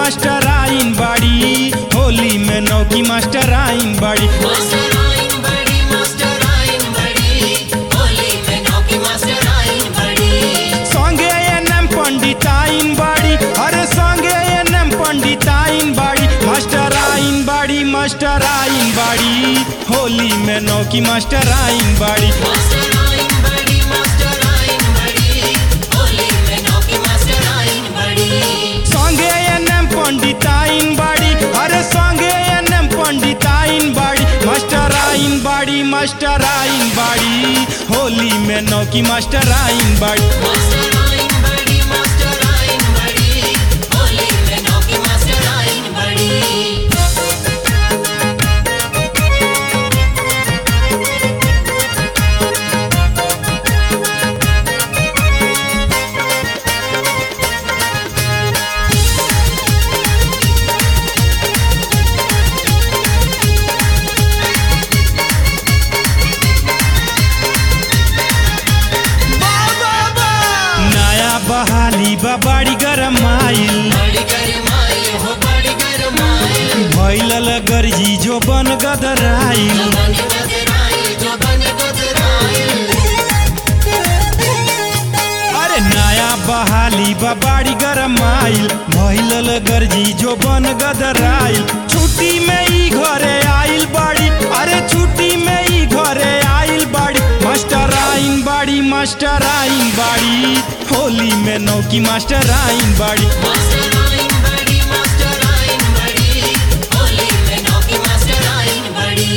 master आइन बाड़ी होली में नौकी मास्टर आइन बाड़ी मास्टर आइन बड़ी मास्टर आइन बड़ी होली में नौकी मास्टर आइन बड़ी संगे एनएम पंडित आइन बाड़ी अरे संगे एनएम पंडित आइन बाड़ी मास्टर आइन बाड़ी मास्टर आइन बाड़ी होली में नौकी मास्टर आइन बाड़ी मास्टर आइन बड़ी मास्टर आइन बड़ी होली में नौकी मास्टर आइन बड़ी संगे एनएम पंडित आइन बाड़ी अरे संगे एनएम पंडित आइन बाड़ी मास्टर आइन बाड़ी मास्टर आइन बाड़ी होली में नौकी मास्टर आइन बाड़ी मास्टर आइन बड़ी मास्टर आइन बड़ी होली में नौकी मास्टर आइन बड़ी नया बहाली बा बाड़ी गरम आइल बड़ी गरमाई हो बड़ी गरमाई भैलल गर्जी जो बन गदराइल बन गदराई जो बन गदराई अरे नया बहाली बा बाड़ी गरम आइल भैलल गर्जी जो बन गदराइल छुट्टी में ई घरे आइल बाड़ी अरे छुट्टी में ई घरे आइल बाड़ी मास्टर आइन बाड़ी मास्टर आइन बाड़ी होली में नौकी मास्टर आइन बाड़ी मास्टर आइन बड़ी मास्टर आइन बड़ी होली में नौकी मास्टर आइन बड़ी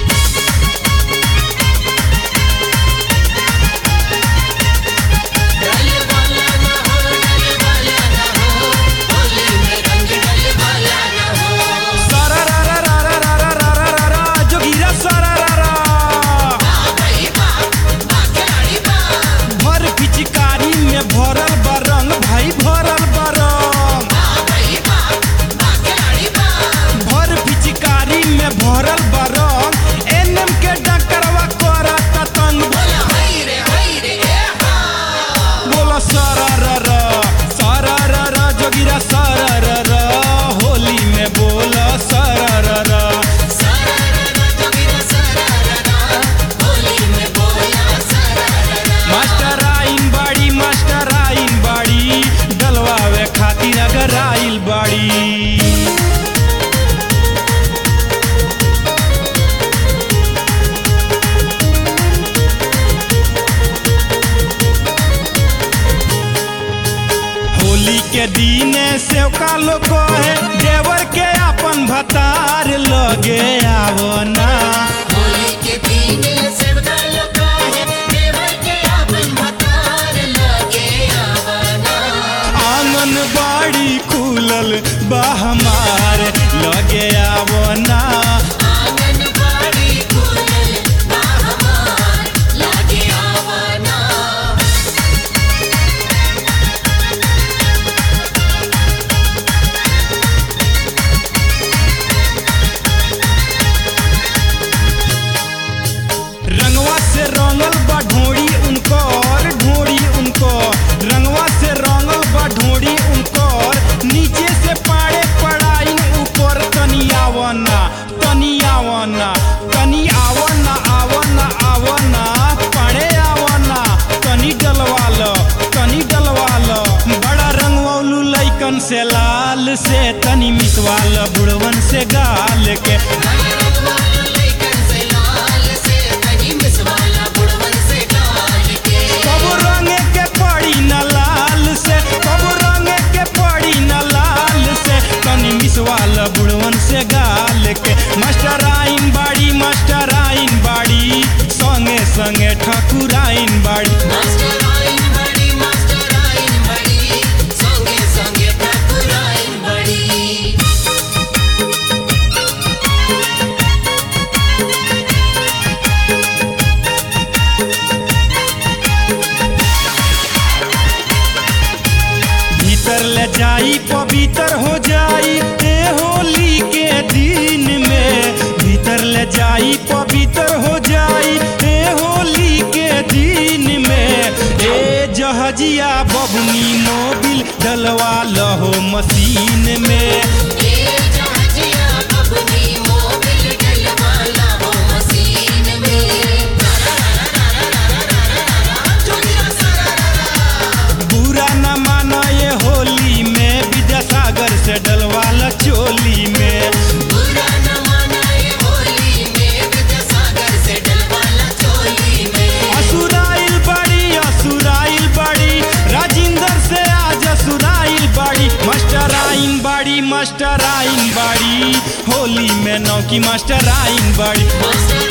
डले वाला ना हो डले वाला ना हो होली में रंग डले वाला ना हो सारा रा रा रा रा रा रा रा रा रा रा जोगिरा सारा रा रा बा भाई बा बा खिलाड़ी बा भर पिचकारी में भरल बा रंग भाई भरल बा रंग बा भाई बा बा खिलाड़ी बा भर पिचकारी में भरल बा रंग एनएम के डॉक्टरवा करत तंग बोला हाय रे हाय रे ए हा बोला सारा रा रा सारा रा रा जोगिरा सारा रा रा होली में बोला सारा रा रा सारा रा जोगिरा सारा रा होली में बोला सारा रा मास्टर आइन बाड़ी मास्टर आइन बाड़ी डलवावे खातिर अगर आइल बाड़ी होली के दिन से कालो कहे देवर के अपन भतार लगे आवो ना होली के दिन सबका लोका है देवर के आपन भतार लगे आवाना आंगन बाड़ी खुलल बा हमार लगे आवो ना आंगन बाड़ी खुलल बा हमार लगे आवाना रंगवा से रंगल बा ढोड़ी उनकर ढोड़ी उनकर रंगवा से रंगल बा ढोड़ी उनकर नीचे से पाड़े पड़ाई ऊपर तनी आवना तनी आवना तनी आवना आवना आवना पाड़े आवना तनी डलवाल तनी डलवाल बड़ा रंगवलू लैकन से लाल से तनी मिसवाल बुढ़वन से गाल के रंगवाला लेकर से लाल से तनी मिसवाला बुढ़वन से डाल के कब रंग के पड़ी न लाल से कब रंग के पड़ी न लाल से तनी मिसवाल बुढ़वन से गाल के मास्टर आइन बाड़ी मास्टर आइन बाड़ी संगे संगे ठाकुर आइन बाड़ी मास्टर आइन बड़ी मास्टर आइन बड़ी संगे संगे ठाकुर आइन बड़ी भीतर ले जाई पवित्र हो जाई ए होली के दिन में भीतर ले जाई पवित्र हो जाई ए होली के दिन में ए जहजिया बबनी मोबिल डलवा लहो मशीन में ए जहाजिया बबनी मोबिल डलवाला हो मशीन में चुनिया सारा बुरा न माना ये होली में विद्यासागर से डलवाला चोली में बुरा न मनाए होली में विद्यासागर से डलवाला चोली में असुराइल बड़ी असुराइल बड़ी राजिंदर से आज असुराइल बड़ी मास्टर आइन बड़ी मास्टर आइन बड़ी होली में नौकी मास्टर आइन बड़ी मास्टर